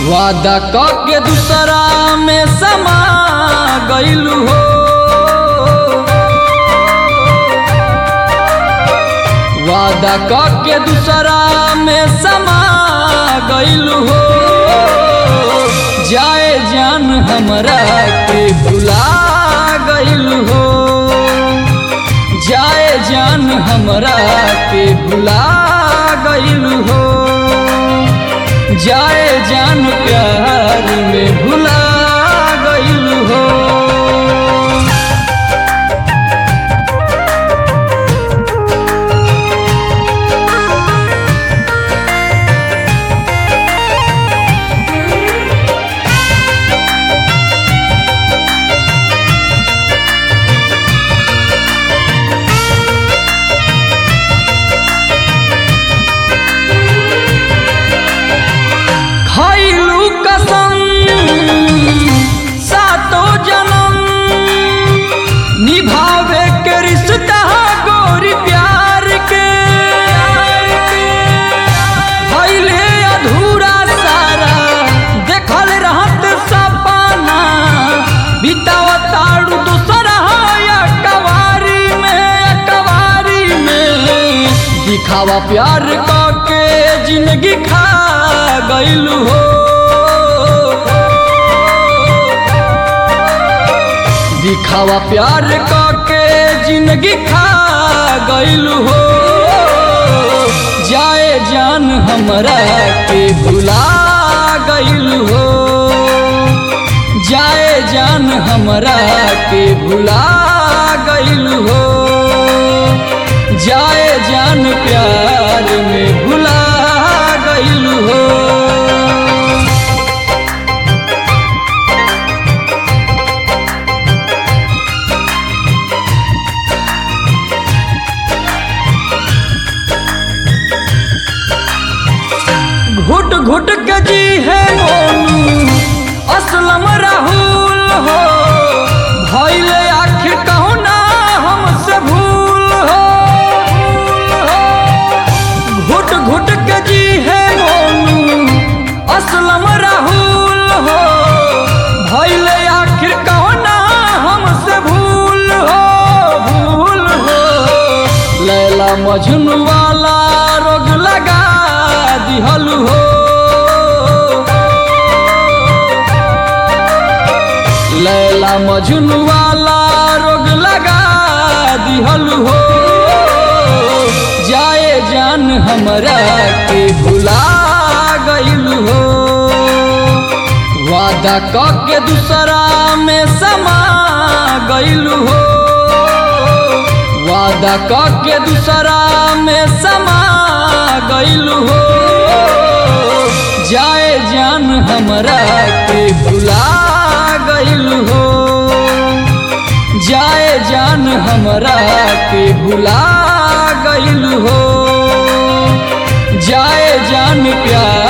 वादा क के दूसरा में समा गइलू हो वादा क के दूसरा में समा गइलू हो जाए जान हमरा के भुला गइलू हो जाए जान हमरा के भुला गइलू हो जाए जान प्यार में भुला गइलू हो खैलू कसम सातो जन्म निभावे के रिश्ता गोरी प्यार के भइले अधूरा सारा देखल रहत सपना बितावताड़ू दूसरा या कवारी में कवारी में दिखावा प्यार क के जिंदगी खा गइलू हो दिखावा प्यार क के जिंदगी खा गइलू हो जाए जान हमरा के भुला गइलू हो जाए जान हमरा के भुला गइलू हो जाए जान प्यार में भुला गइलू हो घुट घुट के जी है मोनू असलम राहुल हो भइल आखिर कहू ना हमसे भूल हो घुट घुट के जी है मोनू असलम राहुल हो भइल आखिर कहू ना हमसे भूल हो भूल हो लैला मजनू वाला रोग लगा दिहल हो लैला मजनू वाला रोग लगा दिहल हो जाए जान हमरा के भुला गइल हो वादा क के दूसरा में समा गइल हो वादा क के दूसरा में समा गइल हो जाए जान हमरा के भुला गइल हो जाए जान हमरा के भुला गइल हो जाए जान प्यार